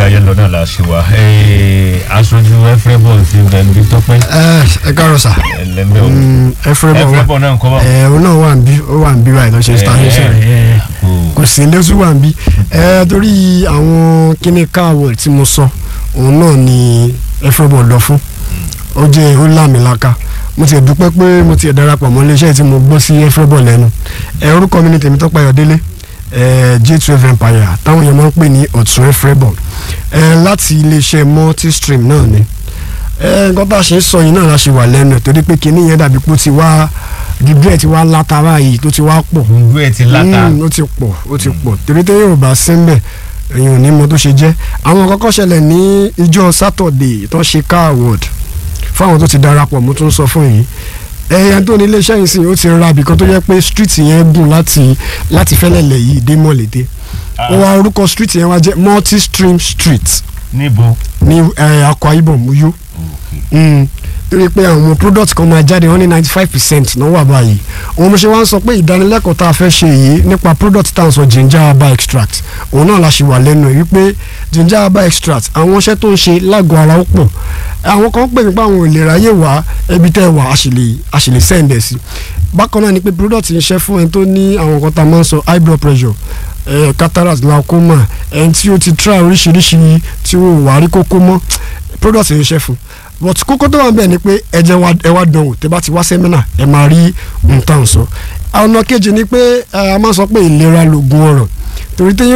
yẹn lọ náà la ṣe wá aṣojú efrebo ti bẹ̀rù tọ́pẹ́ ẹ káàárọ̀ sà ẹlẹ́mẹ̀ òun ẹfúrẹ́bọ̀ wà efrebo náà ń kọ́ bá ẹ òun náà wà ń bí ó wà ń bí báyìí tó ṣe station rẹ̀ kò sí lẹ́sùn wà ń bí ẹ torí àwọn kíní káàwọ̀ tí mo sọ òun náà ni ẹfúrẹ́bọ̀ lọ fún ó jẹ́ ó lámìlaka mo ti dúpẹ́ pé mo ti darapọ̀ mọ́ iléeṣẹ́ tí mo gbọ́ sí ẹfúrẹ́bọ̀ lẹ́nu ẹ orúkọ mi ni Tèmítọ́pẹ́ Ayọ̀délé ẹ J12 Empire táwọn èèyàn máa ń pè ní ọ̀tún ẹfúrẹ́bọ̀ ẹ láti iléeṣẹ́ multistream náà ni ẹ nǹkan tá a ṣe ń sọ yìí náà la ṣe wà lẹ́nu ẹ̀ torí pé kinní yẹn dàbí pé ó ti wá dìbò ẹ̀ ti wá látara yìí tó ti wá pọ̀ gbogbo ẹ̀ ti láta Mm, ó ti pọ̀ ó ti pọ̀ torí tẹ́ yóò bá sí mbẹ̀ èèyàn ò ní mọ tó ṣe jẹ́ àwọn kọ́kọ́ ṣẹlẹ̀ ní ìjọ sátọ̀dẹ̀ tó ṣe car award fáwọn tó ti darapọ̀ mo tún sọ fún yìí ẹ̀yà tó ní iléeṣẹ́ yìí sìn ó ti ra ibìkan tó jẹ́ pé street yẹn gùn láti láti fẹ́lẹ̀lẹ̀ yìí dé mọ̀lété ó wá orúkọ street yẹn wá jẹ́ multi stream street níbo ní eh, Akwa Ibom Uyo Mm. torí pé àwọn product kan máa jáde wọ́n ní ninety five percent náà wà báyìí òun mo ṣe wá ń sọ pé ìdánilẹ́kọ̀ọ́ tá a fẹ́ ṣe yìí nípa product tá à ń sọ ginger herbal extract òun náà la ṣì wà lẹ́nu ẹ̀ wípé ginger herbal extract àwọn iṣẹ́ tó ń ṣe lágọ̀ọ́ ara ó pọ̀ àwọn kan pè mí pé àwọn ò lè ráyè wá ẹbí tẹ́ wà á sì lè á sì lè send ẹ̀ sí bákan náà ni pé product ń ṣe fún ẹni tó ní àwọn nǹkan tá a máa ń sọ high blood pressure eh, cataract glaucoma ẹni tí ó ti try oríṣiríṣi tí ó wà á rí kókó mọ́ product ń ṣe fún but kókó tó wà ń bẹ̀ ni pé ẹ jẹ́ wá ẹ wá dánwò tẹ́ bá ti wá sẹ́mínà ẹ máa rí nǹkan sọ ọ̀nà kejì ni pé ẹ, a máa sọ pé ìlera lògùn ọ̀rọ̀ torí téèyàn